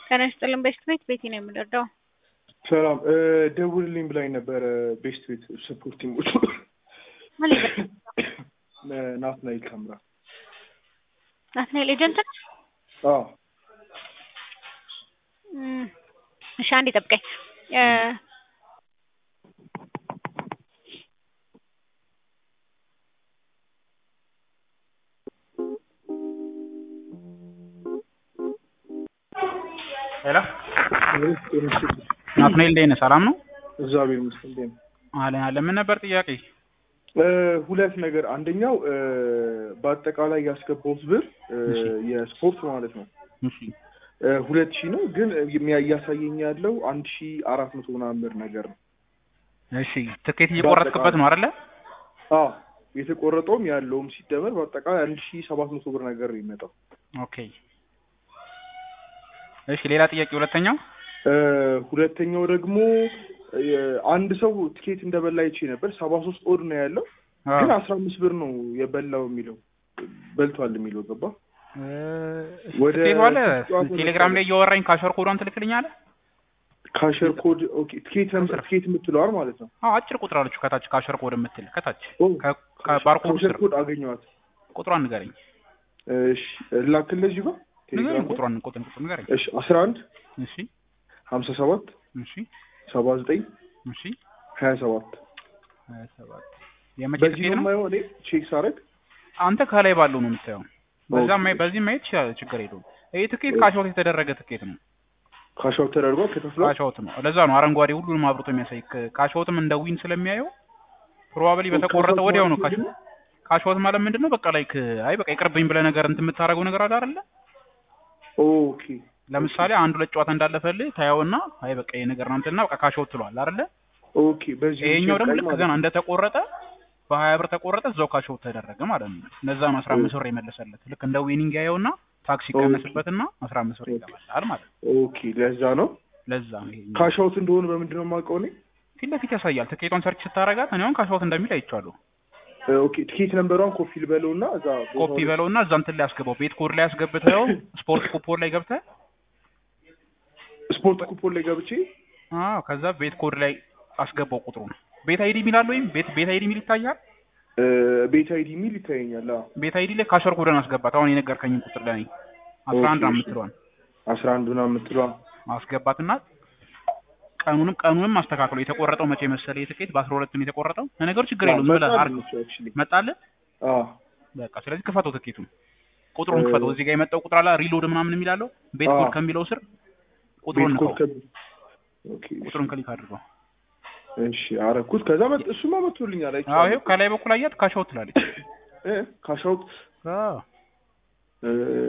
ጤና ይስጥልን ቤስት ቤት ቤቲ ነው የምንረዳው። ሰላም ደውልልኝ ብላኝ ነበረ። ቤስት ቤት ሰፖርት ቲሞች ምን ይበል ናትናኤል ከምራ ናትናኤል ኤጀንት ነው? አዎ እም፣ እሺ አንዴ ጠብቀኝ። እ፣ ሄሎ ናትናኤል እንዴት ነህ? ሰላም ነው? እግዚአብሔር ይመስገን። እንዴት ነህ? አለን አለን። ምን ነበር ጥያቄ? እ፣ ሁለት ነገር አንደኛው እ፣ በአጠቃላይ ያስገባሁት ብር እ፣ እሺ። የስፖርት ማለት ነው እሺ እ፣ ሁለት ሺህ ነው ግን የሚያ- እያሳየኝ ያለው አንድ ሺህ አራት መቶ ምናምን ብር ነገር ነው። እሺ፣ ትኬት እየቆረጥክበት ነው አይደለ? አዎ የተቆረጠውም ያለውም ሲደመር በአጠቃላይ አንድ ሺህ ሰባት መቶ ብር ነገር ነው የሚመጣው። ኦኬ። እሺ፣ ሌላ ጥያቄ ሁለተኛው? እ፣ ሁለተኛው ደግሞ እ፣ አንድ ሰው ትኬት እንደበላ ይቼ ነበር። ሰባ ሶስት ኦድ ነው ያለው አዎ። ግን አስራ አምስት ብር ነው የበላው የሚለው በልቷል የሚለው ገባ እ፣ ወደ ትኬቱ አለ ጨዋታ ቴሌግራም ላይ እያወራኝ ካሸር ኮዷን ትልክልኛለህ? ካሸር ኮድ ኦኬ ትኬት ትኬት የምትለዋል ማለት ነው። አዎ፣ አጭር ቁጥር አለችው ከታች ካሸር ኮድ የምትል ከታች ኦ፣ ከ- ከባርኮዱ ካሸር ስር ኮድ አገኘኋት። ቁጥሯን ንገረኝ። እሺ ላክልህ እዚህ ጋር ንገረኝ ቴሌግራም ላይ። ቁጥሯን ቁጥር ቁጥር ንገረኝ። እሺ አስራ አንድ እሺ ሀምሳ ሰባት እሺ ሰባ ዘጠኝ እሺ ሀያ ሰባት ሀያ ሰባት የመቼ በዚህ ትኬት ነው ነው? የማየው እኔ ቼክ ሳረግ አንተ ከላይ ባለው ነው የምታየው። በዛ ኦኬ። ማይ በዚህ ማየት ይችላል፣ ችግር የለውም። ይህ ትኬት ካሻውት የተደረገ ትኬት ነው። ካሻው ተደርጓል ተከፍሏል። ካሻውት ነው። ለዛ ነው አረንጓዴ ሁሉንም አብርቶ የሚያሳይ። ክ- ካሻውትም እንደ ዊን ስለሚያየው ፕሮባብሊ በተቆረጠ ካሻውት ወዲያው ነው ማለት ካሽ ምንድን ነው? ካሻውት ማለት ምንድን ነው? በቃ ላይክ አይ በቃ ይቅርብኝ ብለህ ነገር እንትን የምታደርገው ነገር አለ አይደለ? ኦኬ ለምሳሌ አንድ ሁለት ጨዋታ እንዳለፈልህ ታየውና አይ በቃ ይሄ ነገር ነው እንትና በቃ ካሻውት ትለዋል አይደለ? ኦኬ በዚህ ይሄኛው ደግሞ ይሸጣል ልክ ማለት ገና ነው። እንደተቆረጠ በሀያ ብር ተቆረጠ እዛው ካሻውት ተደረገ ማለት ነው። ለዛ ነው አስራ አምስት ብር የመለሰለት። ልክ እንደ ዊኒንግ ያየውና ታክሲ ኦኬ። ይቀነስበትና አስራ አምስት ብር ይገባላል ማለት ነው። ኦኬ ለዛ ነው ለዛ ነው ይሄ ካሻውት እንደሆነ በምንድን ነው የማውቀው እኔ? ፊት ለፊት ያሳያል። ትኬቷን ሰርች ስታረጋት እኔ አሁን ካሻውት እንደሚል አይቼዋለሁ። ኦኬ ትኬት ነምበሯን ኮፒ ልበለውና እዛ ቦታው ኮፒ ላይ- በለውና እዛ እንትን ላይ አስገባው። ቤት ኮድ ላይ አስገብተው ስፖርት ኩፖን ላይ ገብተህ ስፖርት ኩፖን ላይ ገብቼ አዎ፣ ከዛ ቤት ኮድ ላይ አስገባው ቁጥሩን። ቤት አይዲ የሚላል ወይም ቤት ቤት አይዲ የሚል ይታያል። እ፣ ቤት አይዲ የሚል ይታየኛል። አዎ ቤት አይዲ ላይ ካሸር ኮድን አስገባት። አሁን የነገርከኝን ቁጥር ላይ አስራ አንድ ኦኬ፣ እሺ። የምትለዋን አስራ አንድ ምናምን የምትለዋ አስገባትና ቀኑንም ቀኑንም አስተካክሎ የተቆረጠው መቼ መሰለ የትኬት በአስራ ሁለት ነው የተቆረጠው። ለነገሩ ችግር የለውም ዝም ብለህ አድርገው። መጣልህ አዎ በቃ ስለዚህ ክፈተው ትኬቱን ቁጥሩን እ- ክፈተው። እዚህ ጋር የመጣው ቁጥር አለ ሪሎድ ምናምን የሚላለው ቤት አዎ። ኮድ ከሚለው ስር ቁጥሩን ቤት ኮድ ንካው። ከብ- ኦኬ እሺ። ቁጥሩን ክሊክ አድርገው። እሺ አረኩት። ከዛ መጥ እሱማ መጥቶልኛል። አዎ አይቼዋለሁ። ይኸው ከላይ በኩል አያት ካሻውት ትላለች። እ ካሻውት አዎ እ፣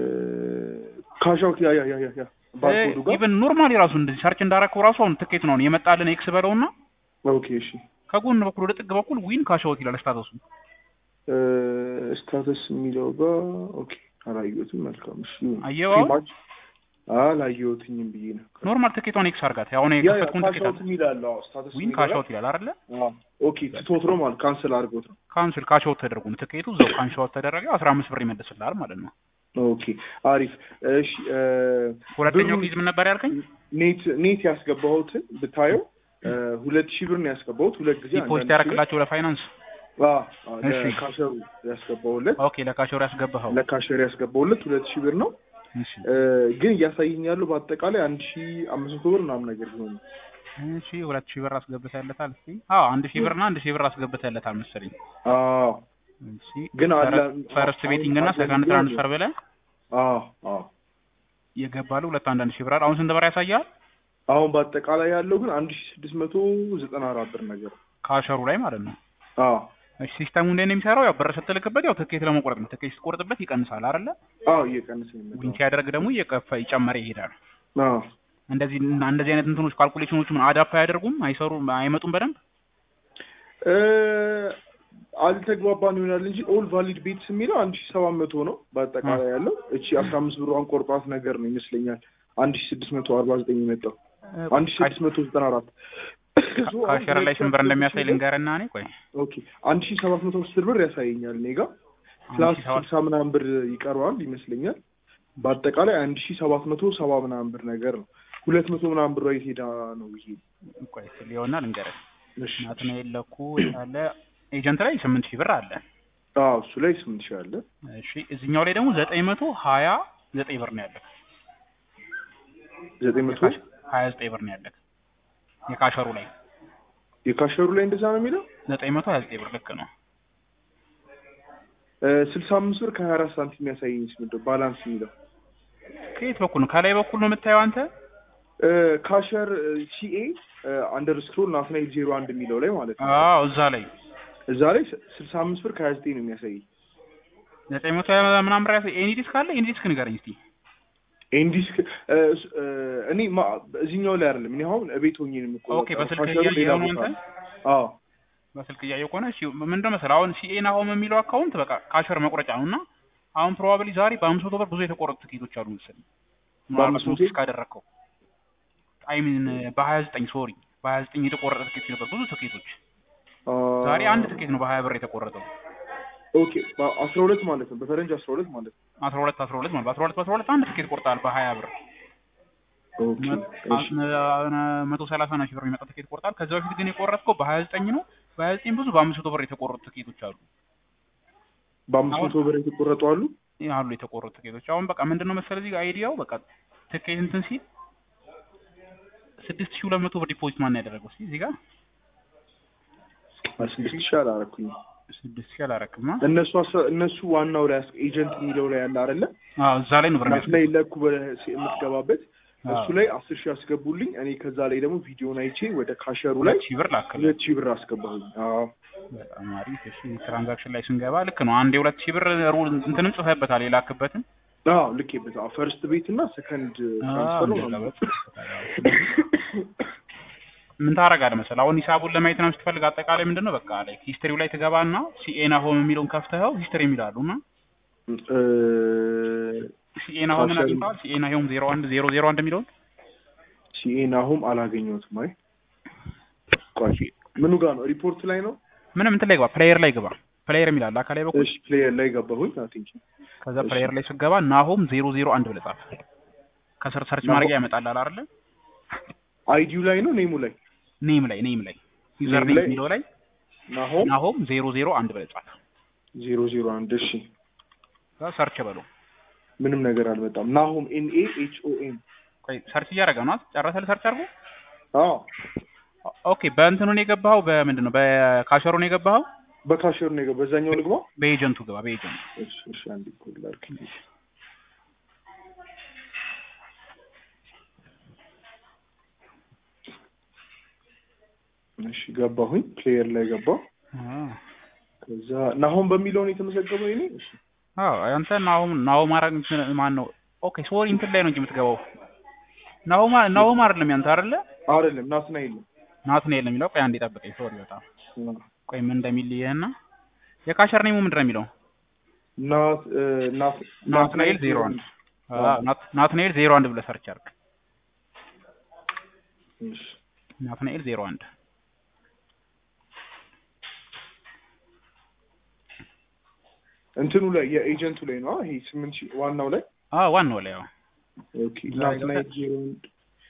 ካሻውት ያ ያ ያ ያ ያ ባርኮዱ ጋር ኢቨን ኖርማሊ ራሱ እንደዚህ ሰርች እንዳረከው ራሱ አሁን ትኬት ነው አሁን የመጣልን ኤክስ በለውና ኦኬ እሺ ከጎን በኩል ወደ ጥግ በኩል ዊን ካሻውት ይላል ስታተሱ። እ፣ ስታተስ የሚለው ጋር ኦኬ አላየሁትም። መልካም እሺ አየኸው አሁን? ማች አላየሁትኝም ብዬ ነው። ኖርማል ትኬቷን ኤክስ አርጋት። አሁን ያ ያ የከፈትኩን ትኬት ካሻውት አለ የሚላል አዎ ስታተስ ዊን የሚለው ካሻውት ይላል አይደለ? አዎ ኦኬ ትቶት ነው ማለት ካንስል አድርጎት ነው። ካንስል ካሻውት ተደርጎ ነው ትኬቱ እዛው ካንሻውት ተደረገ። አስራ አምስት ብር ይመልስልሃል ማለት ነው። ኦኬ አሪፍ እሺ እ፣ ሁለተኛው ብሩ- ኬዝ ምን ነበር ያልከኝ? ኔት ኔት ያስገባሁትን ብታየው እ፣ ሁለት ሺህ ብር ነው ያስገባሁት ሁለት ጊዜ ዲፖዚት አንዳንድ ሺህ ብር። ያደረክላቸው ለፋይናንስ አዎ አዎ፣ እሺ። ለካሸሩ ያስገባሁለት ኦኬ ለካሸሩ ያስገባኸው ለካሸሩ ያስገባሁለት ሁለት ሺህ ብር ነው እሺ እ፣ ግን እያሳየኝ ያለው በአጠቃላይ አንድ ሺህ አምስት መቶ ብር ምናምን ነገር ቢሆን እሺ ሁለት ሺህ ብር አስገብተህለታል። እስኪ አዎ አንድ ሺህ ብርና አንድ ሺህ ብር አስገብተህለታል መሰለኝ። አዎ እሺ ግን አለ ፈርስት ቤቲንግ እና ሰከንድ ትራንስፈር ብለህ አዎ አዎ የገባሉ ሁለት አንዳንድ ሺህ ብር አሁን ስንት ብር ያሳያል? አሁን በአጠቃላይ ያለው ግን አንድ ሺህ ስድስት መቶ ዘጠና አራት ብር ነገር ካሸሩ ላይ ማለት ነው። አዎ እሺ ሲስተሙ እንዴት ነው የሚሰራው? ያው ብር ስትልክበት ያው ትኬት ለመቁረጥ ነው። ትኬት ስትቆርጥበት ይቀንሳል አይደለ? አዎ እየቀነሰ ነው ዊን የሚመጣው ሲያደርግ ደግሞ እየከፈ ይጨመረ ይሄዳል። አዎ እንደዚህ እንደዚህ አይነት እንትኖች ካልኩሌሽኖች ምን አዳፕ አያደርጉም? አይሰሩም? አይመጡም በደንብ እ፣ አልተግባባን ይሆናል እንጂ ኦል ቫሊድ ቤትስ የሚለው አንድ ሺህ ሰባት መቶ ነው በአጠቃላይ ያለው። እቺ አስራ አምስት ብሯን ቆርጧት ነገር ነው ይመስለኛል አንድ ሺህ ስድስት መቶ አርባ ዘጠኝ የመጣው አንድ ሺህ ስድስት መቶ ዘጠና አራት ካሸር ላይ ስንት ብር እንደሚያሳይ ልንገርና እኔ ቆይ ኦኬ አንድ ሺህ ሰባት መቶ አስር ብር ያሳየኛል እኔ ጋ አንድ ፕላስ ሺህ ሰባት ስልሳ ምናምን ብር ይቀረዋል ይመስለኛል በአጠቃላይ አንድ ሺ ሰባት መቶ ሰባ ምናምን ብር ነገር ነው። ሁለት መቶ ምናምን ብር የት ሄዳ ነው ይሄ? ቆይ እስኪ ሊሆና ልንገርህ። እሺ ናትናኤል ለኩ ያለ ኤጀንት ላይ ስምንት ሺህ ብር አለ። አዎ እሱ ላይ ስምንት ሺህ አለ። እሺ እዚህኛው ላይ ደግሞ ዘጠኝ መቶ ሀያ ዘጠኝ ብር ነው ያለ። ዘጠኝ መቶ ሀያ ዘጠኝ ብር ነው ያለ የካሸሩ ላይ የካሸሩ ላይ እንደዛ ነው የሚለው ዘጠኝ መቶ ሀያ ዘጠኝ ብር ልክ ነው። ስልሳ አምስት ብር ከሀያ አራት ሳንቲም የሚያሳየኝ ምንድን ነው ባላንስ የሚለው ከየት በኩል ነው? ከላይ በኩል ነው የምታየው አንተ? ካሸር ሲኤ አንደርስክሮል ናትናኤል ዜሮ አንድ የሚለው ላይ ማለት ነው። አዎ እዛ ላይ እዛ ላይ ስልሳ አምስት ብር ከሀያ ዘጠኝ ነው የሚያሳየኝ። ዘጠኝ መቶ ምናምን ብር ያሳይ። ኤኒ ዲስክ አለ? ኤኒ ዲስክ ንገረኝ እስኪ። ኤንዲስክ እኔ ማ- እዚህኛው ላይ አይደለም። እኔ አሁን እቤት ሆኜ ነው የምቆጣው። ኦኬ፣ በስልክ ካሸሩ ሌላ እያየኸው ነው ቦታ አንተ? ነው። አዎ በስልክ እያየሁ ከሆነ እሺ፣ ምንድን ነው መሰለህ አሁን ሲኤ ናሆም የሚለው አካውንት በቃ ካሸር መቁረጫ ነው እና አሁን ፕሮባብሊ ዛሬ በአምስት መቶ ብር ብዙ የተቆረጡ ትኬቶች አሉ መሰለኝ። ምናልባት በአምስት መቶ? ኖቲስ ካደረግከው አይ ሚን በሀያ ዘጠኝ ሶሪ በሀያ ዘጠኝ የተቆረጠ ትኬት ነበር ብዙ ትኬቶች። ዛሬ አንድ ትኬት ነው በሀያ ብር የተቆረጠው። ኦኬ አስራ ሁለት ማለት ነው በፈረንጅ አስራ ሁለት ማለት ነው። አስራ ሁለት አስራ ሁለት ማለት በአስራ ሁለት በአስራ ሁለት አንድ ትኬት ቆርጠሃል በሀያ ብር ኦኬ እሺ መቶ ሰላሳ ና ሺህ ብር የሚመጣ ትኬት ቆርጣል። ከዛ በፊት ግን የቆረጥከው በሀያ ዘጠኝ ነው። በሀያ ዘጠኝ ብዙ በአምስት መቶ ብር የተቆረጡ ትኬቶች አሉ በአምስት መቶ ብር የተቆረጡ አሉ። ይህ አሉ የተቆረጡ ትኬቶች። አሁን በቃ ምንድን ነው መሰለህ እዚህ ጋር አይዲያው በቃ ትኬት እንትን ሲል ስድስት ሺህ ሁለት መቶ ብር ዲፖዚት ማን ያደረገው እስኪ እዚህ ጋር ስድስት ሺህ አላረኩኝ። ስድስት ሺህ አላረክማ። እነሱ አስራ- እነሱ ዋናው ላይ አስ- ኤጀንት የሚለው ላይ ያለ አይደለ አዎ እዛ ላይ ነው ብር ናት ላይ ለኩ በ- የምትገባበት አዎ። እሱ ላይ አስር ሺህ አስገቡልኝ። እኔ ከዛ ላይ ደግሞ ቪዲዮን አይቼ ወደ ካሸሩ ላይ ሁለት ሺህ ብር ላክልህ። ሁለት ሺህ ብር አስገባሁኝ። አዎ በጣም አሪፍ። እሺ ትራንዛክሽን ላይ ስንገባ ልክ ነው። አንድ የሁለት ሺህ ብር ሩል እንትንም ጽፈህበታል የላክበትን አዎ ልኬበት አዎ ፈርስት ቤት እና ሰከንድ ትራንስፈር ነው እንደዛ ምናምን። በቃ ምን ታደርጋለህ መሰለህ አሁን ሂሳቡን ለማየት ነው ስትፈልግ አጠቃላይ ምንድን ነው በቃ ላይ ሂስትሪው ላይ ትገባና ሲኤ ናሆም የሚለውን ከፍተኸው ሂስትሪ የሚላሉ እና እ፣ ሲኤ ናሆምን ካሸሩ- አግኝተዋል ሲኤ ናሆም ዜሮ አንድ ዜሮ ዜሮ አንድ የሚለውን ሲኤ ናሆም አላገኘሁትም። አይ ቆይ ምኑ ጋር ነው? ሪፖርት ላይ ነው። ምንም እንትን ላይ ግባ ፕሌየር ላይ ግባ ፕሌየር የሚላል አካላይ በኩል እሺ ፕሌየር ላይ ገባሁኝ። አይ ቲንክ ከዛ ፕሌየር ላይ ስገባ ናሆም ዜሮ ዜሮ አንድ ብለህ ጻፍ ከስር ሰርች ናሆም- ማድረጊያ ያመጣልሃል አይደለ አይዲው ላይ ነው ኔሙ ላይ ኔም ላይ ኔም ላይ ዩዘር ኔም ኔም ላይ? የሚለው ላይ ናሆም ናሆም ዜሮ ዜሮ አንድ ብለህ ጻፍ ዜሮ ዜሮ አንድ እሺ ከዛ ሰርች በለው ምንም ነገር አልመጣም። ናሆም ኤን ኤ ኤች ኦ ኤም ቆይ ሰርች እያደረገ ነው ጨረሰልህ ሰርች አድርጎ አዎ ኦኬ በእንትኑ ነው የገባኸው በምንድን ነው በካሸሩ ነው የገባኸው በካሸር ነው የገባው። በዛኛው ልግባ። በኤጀንቱ ግባ በኤጀንቱ እሺ እሺ አንድ ኮል ላድርግ። እሺ ገባሁኝ። ፕሌየር ላይ ገባሁ። ከዛ ናሆም በሚለው ነው የተመዘገበው የኔ። እሺ አዎ አንተ ናሆም ናሆም ማረግ ማን ነው ኦኬ ሶሪ እንትን ላይ ነው እንጂ የምትገባው ናሆም ናሆም አይደለም ያንተ አይደለ አይደለም ናትናኤል ነው። ናትናኤል ነው የሚለው ቆይ አንዴ ጠብቀኝ ሶሪ በጣም ቆይ ምን እንደሚል ይሄና የካሸር ኔሙ ምንድን ነው የሚለው ናት እ፣ ናት ናትናኤል ዜሮ አንድ አዎ ናት- ናትናኤል ዜሮ አንድ ብለህ ሰርች አድርግ እሺ ናትናኤል ዜሮ አንድ እንትኑ ላይ የኤጀንቱ ላይ ነው። ይሄ ስምንት ሺህ ዋናው ላይ አዎ ዋናው ላይ አዎ ኦኬ ናትናኤል ዜሮ አንድ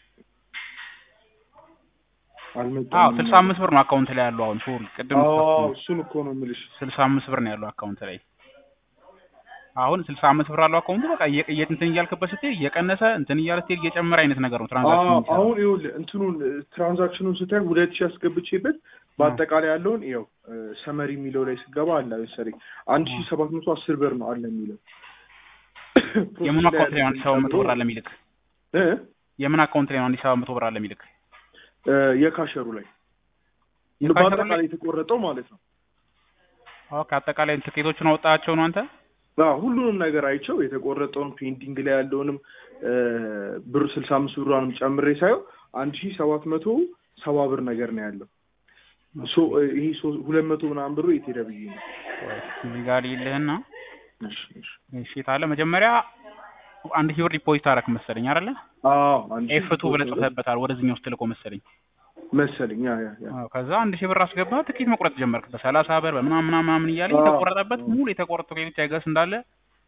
አልመጣም። አዎ ስልሳ አምስት ብር ነው አካውንት ላይ ያለው አሁን ሶሪ ቅድም አዎ እሱን እኮ ነው የምልሽ። ስልሳ አምስት ብር ነው ያለው አካውንት ላይ አሁን ስልሳ አምስት ብር አለው አካውንቱ በቃ እየ- እየ- እንትን እያልክበት ስትሄድ እየቀነሰ እንትን እያለ ስትሄድ እየጨመረ አይነት ነገር ነው ትራንዛክሽን አዎ የሚሰራው። አሁን ይኸውልህ እንትኑን ትራንዛክሽኑን ስታይ ሁለት ሺህ አስገብቼበት በአጠቃላይ ያለውን ይኸው ሰመሪ የሚለው ላይ ስገባ አለ መሰለኝ አንድ ሺህ ሰባት መቶ አስር ብር ነው አለ የሚለው የምን አካውንት ላይ ነው አንድ ሺህ ሰባት መቶ ብር አለ የሚልክ እ? የምን አካውንት ላይ ነው አንድ ሺህ ሰባት መቶ ብር አለ የሚልክ እ፣ የካሸሩ ላይ የካሸሩ ላይ? በአጠቃላይ የተቆረጠው ማለት ነው። ኦኬ አጠቃላይ ትኬቶችን አወጣቸው ነው አንተ አዎ ሁሉንም ነገር አይቸው የተቆረጠውን ፔንዲንግ ላይ ያለውንም እ፣ ብር ስልሳ አምስት ብሯንም ጨምሬ ሳየው አንድ ሺህ ሰባት መቶ ሰባ ብር ነገር ነው ያለው። ሶ ይሄ ሶ- ሁለት መቶ ምናምን ብሩ የት ሄደ ብዬ ነው። እዚህ ጋር ይልህና እሺ እሺ እሺ ታለ መጀመሪያ አንድ ሺህ ብር ዲፖዚት አደረክ መሰለኝ አይደለ አዎ አንድ ሺህ ኤፍ ቱ ብለህ ጽፈህበታል ወደዚህኛው ስትልኮ መሰለኝ መሰለኝ ያ ያ ያ አዎ ከዛ አንድ ሺህ ብር አስገባ ትኬት መቁረጥ ጀመርክ በሰላሳ ብር በምናምን ምናምን ምናምን እያለ አዎ። የተቆረጠበት ሙሉ የተቆረጡ ትኬቶች አይገስ እንዳለ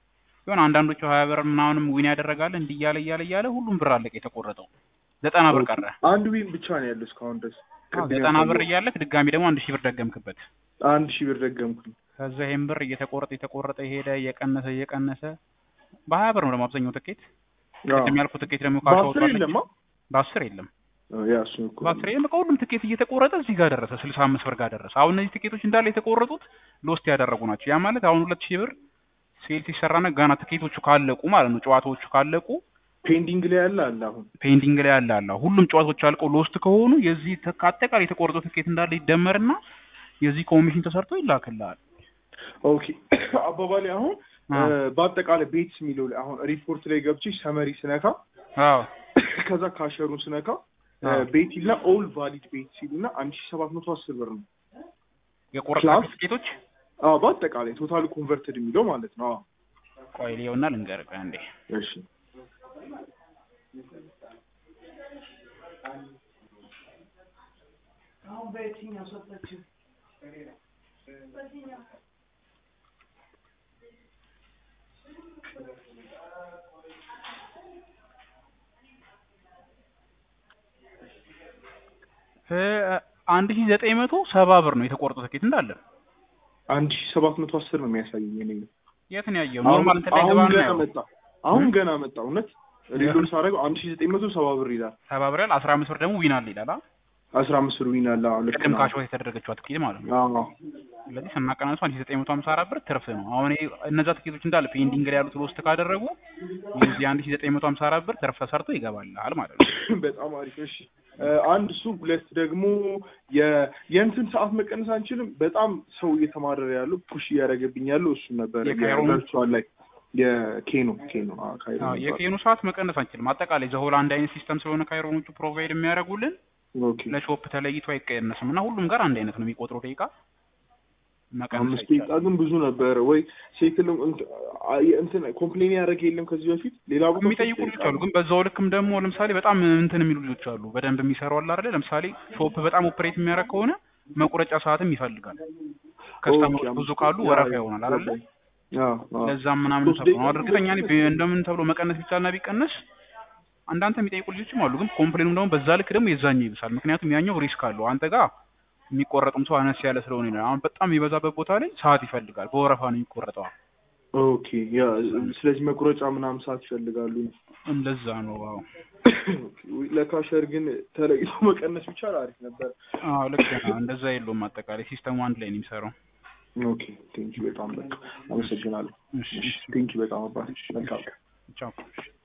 የሆነ አንዳንዶቹ ሀያ ብር ምናምንም ዊን ያደረጋል እንዲህ እያለ እያለ እያለ ሁሉም ብር አለቀ የተቆረጠው ዘጠና ብር ቀረ አንድ ዊን ብቻ ነው ያለው እስካሁን ድረስ አዎ፣ ቅድም ዘጠና ብር ያሳየው እያለክ ድጋሚ ደግሞ አንድ ሺህ ብር ደገምክበት አንድ ሺህ ብር ደገምኩኝ ከዛ ይሄን ብር እየተቆረጠ እየተቆረጠ ሄደ እየቀነሰ እየቀነሰ በሀያ ብር ነው ደግሞ አብዛኛው ትኬት አዎ። ቅድም ያልኩት ትኬት ደግሞ በአስር ካሻወጣለች የለማ በአስር የለም ያ እሱ እኮ በአስር የለም በቃ ሁሉም ትኬት እየተቆረጠ እዚህ ጋር ደረሰ ስልሳ አምስት ብር ጋር ደረሰ አሁን እነዚህ ትኬቶች እንዳለ የተቆረጡት ሎስት ያደረጉ ናቸው ያ ማለት አሁን ሁለት ሺህ ብር ሴል ሲሰራና ገና ትኬቶቹ ካለቁ ማለት ነው ጨዋታዎቹ ካለቁ ፔንዲንግ ላይ ያለ አለ አሁን ፔንዲንግ ላይ ያለ አለ ሁሉም ጨዋታዎች አልቀው ሎስት ከሆኑ የዚህ ተካ- አጠቃላይ የተቆረጠው ትኬት እንዳለ ይደመርና የዚህ ኮሚሽን ተሰርቶ ይላክልሃል ኦኬ አባባሌ አሁን አዎ። እ፣ በአጠቃላይ ቤትስ የሚለው ላይ አሁን ሪፖርት ላይ ገብቼ ሰመሪ ስነካ አዎ ከዛ ካሸሩን ስነካ አዎ። ቤት ይልና ኦል ቫሊድ ቤት ሲሉና አንድ ሺህ ሰባት መቶ አስር ብር ነው የቆረጥናቸው ክላስ? ትኬቶች አዎ በአጠቃላይ ቶታል ኮንቨርትድ የሚለው ማለት ነው አዎ ቆይ ሊየውና ልንገርህ አንዴ እሺ እ፣ አንድ ሺህ ዘጠኝ መቶ ሰባ ብር ነው የተቆረጠው ትኬት እንዳለ አንድ ሺህ ሰባት መቶ አስር ነው የሚያሳየኝ እኔ የት ነው ያየው አሁን ኖርማል እንትን ላይ አሁን ገባ ገና ነው መጣ አሁን እ? ገና መጣ እውነት ሪሎድ ሳደርገው አንድ ሺህ ዘጠኝ መቶ ሰባ ብር ይላል ሰባ ብር ያህል አስራ አምስት ብር ደግሞ ዊን አለ ይላል አ? አስራ አምስት ብር ዊን አለ አዎ ልክ ቅድም ነው ካሽዋ የተደረገችዋ ትኬት ማለት ነው አዎ ስለዚህ ስናቀናንሱ አንድ ሺህ ዘጠኝ መቶ ሀምሳ አራት ብር ትርፍ ነው አሁን ይሄ እነዛ ትኬቶች እንዳለ ፔንዲንግ ላይ ያሉት ሎስት ካደረጉ የዚህ አንድ ሺህ ዘጠኝ መቶ ሀምሳ አራት ብር ትርፍ ተሰርቶ ይገባልሃል ማለት ነው በጣም አሪፍ እሺ እ፣ አንድ እሱ ሁለት ደግሞ የ የእንትን ሰዓት መቀነስ አንችልም በጣም ሰው እየተማረረ ያለው ፑሽ እያደረገብኝ ያለው እሱ ነበር የካይሮ ነው? ቨርቹዋል ላይ የኬኖ ኬኖ አዎ ካይሮ አዎ፣ ነበር። የኬኑ ሰዓት መቀነስ አንችልም አጠቃላይ ዘሆል አንድ አይነት ሲስተም ስለሆነ ካይሮኖቹ ፕሮቫይድ የሚያደርጉልን ኦኬ ለሾፕ ተለይቶ አይቀነስም እና ሁሉም ጋር አንድ አይነት ነው የሚቆጥረው ደቂቃ መቀነስ አምስት ደቂቃ አይቻልም ግን ብዙ ነበረ ወይ ሴትልም እንት- አ- እንትን ኮምፕሌን ያደረገ የለም ከዚህ በፊት ሌላ ቦታ የሚጠይቁ ሶስት ልጆች ደቂቃ አሉ ግን በዛው ልክም ደግሞ ለምሳሌ በጣም እንትን የሚሉ ልጆች አሉ በደንብ የሚሰሩ አለ አይደለ ለምሳሌ ሾፕ በጣም ኦፕሬት የሚያደርግ ከሆነ መቁረጫ ሰዓትም ይፈልጋል ከስተመሮች ኦኬ፣ ብዙ አምስት ካሉ ደቂቃ ወረፋ ይሆናል አይደለ አዎ፣ አዎ። ለዛም ምናምን ሶስት ተብሎ ነው ደቂቃ እርግጠኛ ነኝ ቢ- እንደምን ተብሎ መቀነስ ቢቻልና ቢቀነስ አንዳንተ የሚጠይቁ ልጆችም አሉ ግን ኮምፕሌኑም ደግሞ በዛ ልክ ደግሞ የዛኛው ይብሳል ምክንያቱም ያኛው ሪስክ አለው አንተ ጋር የሚቆረጥም ሰው አነስ ያለ ስለሆነ ነው አሁን በጣም የሚበዛበት ቦታ ላይ ሰዓት ይፈልጋል በወረፋ ነው የሚቆረጠው ኦኬ ያ ስለዚህ መቁረጫ ምናምን ሰዓት ይፈልጋሉ እንደዛ ነው አዎ ለካሸር ግን ተለይቶ መቀነስ ቢቻል አሪፍ ነበር አዎ ልክ ነው እንደዛ የለውም አጠቃላይ ሲስተሙ አንድ ላይ ነው የሚሰራው ኦኬ ቴንኪ በጣም በቃ አመሰግናለሁ እሺ እሺ ቴንኪ በጣም አባት መልካም ቻው